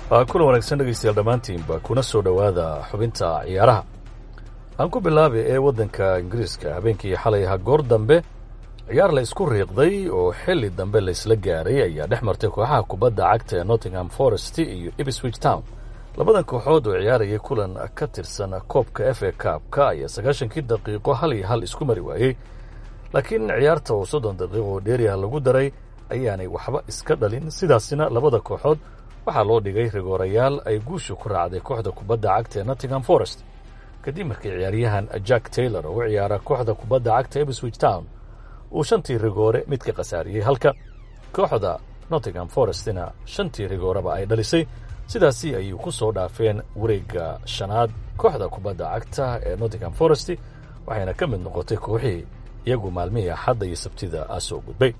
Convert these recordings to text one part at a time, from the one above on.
kulan wanaagsan dhegaystayaal dhammaantiinba kuna soo dhowaada xubinta ciyaaraha aan ku bilaabay ee waddanka ingiriiska habeenkii xalay ahaa goor dambe ciyaar la isku riiqday oo xilli dambe laysla gaaray ayaa dhex martay kooxaha kubadda cagta ee nottingham forest iyo ibswich town labadan kooxood oo ciyaarayay kulan ka tirsan koobka f a kaabka ayaa sagaashankii daqiiqo hal iyo hal isku mari waayey laakiin ciyaarta oo soddon daqiiqo oo dheeriah lagu daray ayaanay waxba iska dhalin sidaasina labada kooxood waxaa loo dhigay rigoorayaal ay guusha ku raacday kooxda kubadda cagta ee nottingham forest kadib markii ciyaaryahan jack taylor oo u ciyaara kooxda kubadda cagta ebswich town uu shantii rigoore mid ka khasaariyey halka kooxda nottingham forestina shantii rigooreba ay dhalisay sidaasi ayay ku soo dhaafeen wareegga shanaad kooxda kubadda cagta ee nottingham forest waxayna ka mid noqotay kooxihii iyagu maalmihii axadda iyo sabtida soo gudbay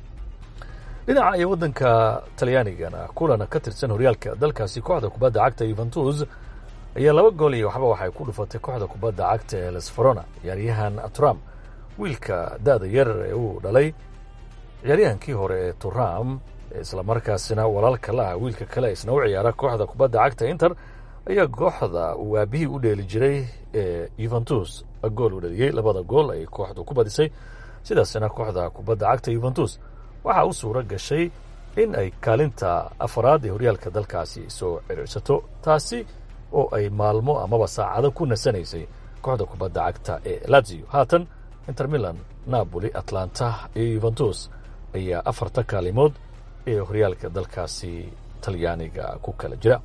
dhinaca iyo waddanka talyaanigana kulan ka tirsan horyaalka dalkaasi kooxda kubadda cagta yuventus ayaa laba gool iyo waxba waxay ku dhufatay kooxda kubadda cagta ee lesferona ciyaaryahan trump wiilka da-da yar ee uu dhalay ciyaaryahankii hore ee turam islamarkaasina walaalka la ah wiilka kale isna u ciyaara kooxda kubadda cagta inter ayaa kooxda uu aabihii u dheeli jiray ee yuventus gool u dhaliyey labada gool ay kooxdu ku badisay sidaasina kooxda kubadda cagta yuventus waxaa u suuro gashay in ay kaalinta afaraad ee horyaalka dalkaasi soo ciriirsato taasi oo ay maalmo amaba saacado ku nasanaysay kooxda kubadda cagta ee lazio haatan inter milan napoli atlanta iyo yuventus ayaa afarta kaalimood ee horyaalka dalkaasi talyaaniga ku kala jira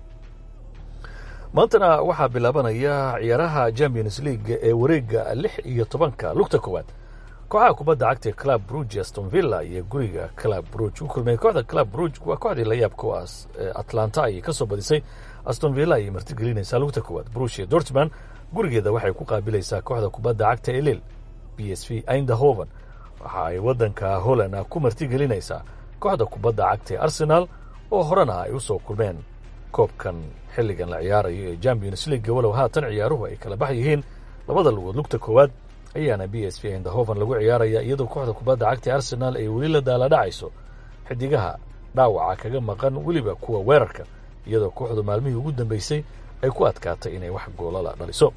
maantana waxaa bilaabanaya ciyaaraha champions league ee wareegga lix iyo tobanka lugta koowaad kooxaha kubadda cagta ee club bruge aston villa iyo guriga club bruge u kulmay kooxda club bruge waa kooxdii la yaabka u as atlanta ayay ka soo badisay aston villa ayay martigelinaysaa lugta koowaad bruge iyo dortman gurigeeda waxay ku qaabilaysaa kooxda kubadda cagta ee lil b s v indahoven waxa ay waddanka holland ku martigelinaysaa kooxda kubadda cagta ee arsenal oo horena ay u soo kulmeen koobkan xilligan la ciyaarayo ee champions league walow haatan ciyaaruhu ay kala bax yihiin labada lugood lugta koowaad ayaana b s v indahoven lagu ciyaaraya iyadoo kooxda kubadda cagta ee arsenal ay weli la daala dhacayso xidigaha dhaawaca kaga maqan weliba kuwa weerarka iyadoo kooxdu maalmihii ugu dambeysay ay ku adkaatay inay wax goolala dhaliso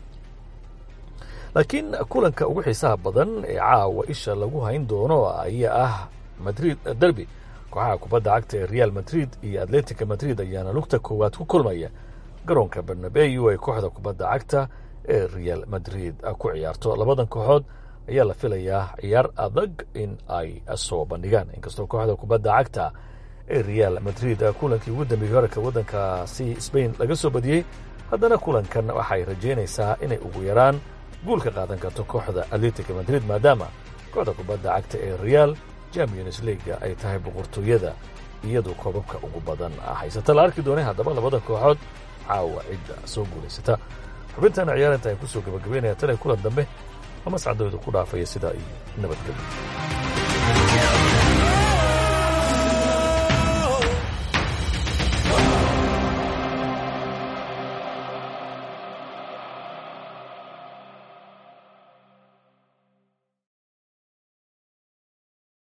laakiin kulanka ugu xiisaha badan ee caawa isha lagu hayn doono ayaa ah madrid derby kooxaha kubadda cagta ee real madrid iyo atletica madrid ayaana lugta koowaad ku kulmaya garoonka barnabeu ee kooxda kubadda cagta ee real madrid ku ciyaarto labadan kooxood ayaa la filayaa ciyaar adag in ay soo bandhigaan inkastoo kooxda kubadda cagta ee real madrid kulankii ugu dambeeyey horarka waddankaasi sbain laga soo badiyey haddana kulankan waxay rajaynaysaa inay ugu yaraan guul ka qaadan karto kooxda atletica madrid maadaama kooxda kubadda cagta ee real champions leaga ay tahay boqortooyada iyadu koobabka ugu badan haysata la arki doonay haddaba labada kooxood caawa cidda soo guulaysata xubintana ciyaarinta ay kusoo gabagabeynaya tan kulan dambe ama sacdooda ku dhaafaya sidaa iyo nabadgelyo